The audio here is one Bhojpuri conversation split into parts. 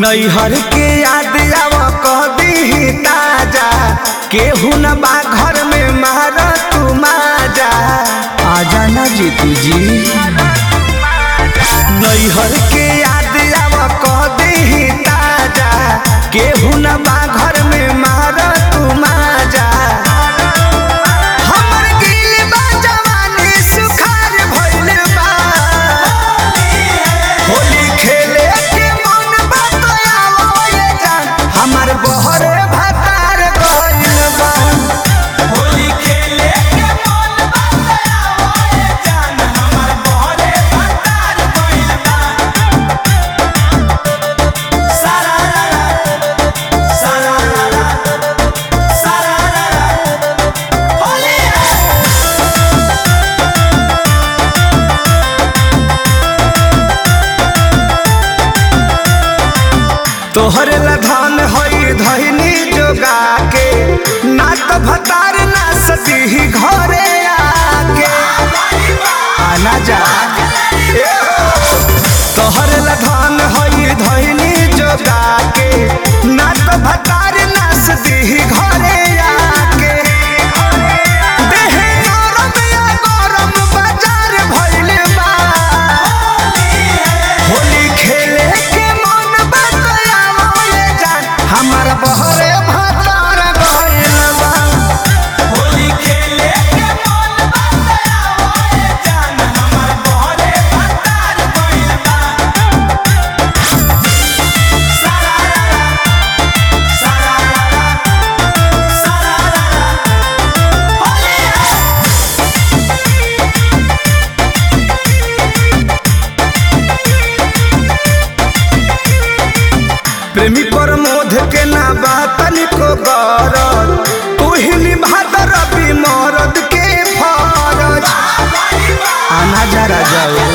नैहर के याद आव कह दी ताजा केहू न बा घर में मार तू माजा आजा ना जीतू जी नैहर के याद आव कह दी ताजा केहू न बा घर में मार तू माजा हमर गिल बा जवानी सुखार भइल बा होली खेले के मन बतयावो ये जान हमर बहरे भतार गइल बा होली खेले के मन बतयावो ये जान हमर बहरे भतार गइल बा सारा रा रा सारा रा रा सारा रा रा होली है तोहर लधान होई धइनी जोगा के ना त भतार ना सती घरे आके आना जा ए हो। तोहर लधान होई धइनी जोगा के ना त भतार ना सती घरे आके देहे नरम या गरम बाजार भइल बा होली खेले के मन बतयावो ये जान हमर बहरे भतार गइल बा होली खेले के मन बतयावो ये जान हमर बहरे भतार गइल बा सारा रा रा सारा रा रा सारा रा रा होली है प्रेमी प्रमोद के ना बातन को गरज तुहिनी भादर भी मरद के फरज आना जरा जाओ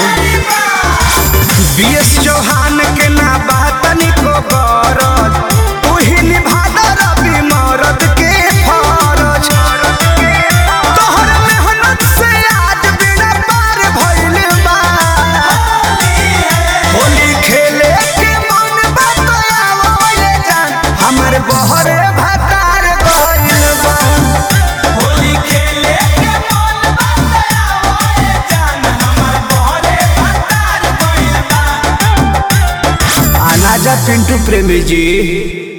बीएस चौहान के ना बातन को गरज तुहिनी भादर भी मरद के फरज तोहर मेहनत से आज बिना पार भइल बा होली खेले के मन बतयावो ये जान हमर बहरे भतार गइल बा होली खेले के मन बतयावो ये जान हमर बहरे भतार गइल बा आना जा पिंटू प्रेमी जी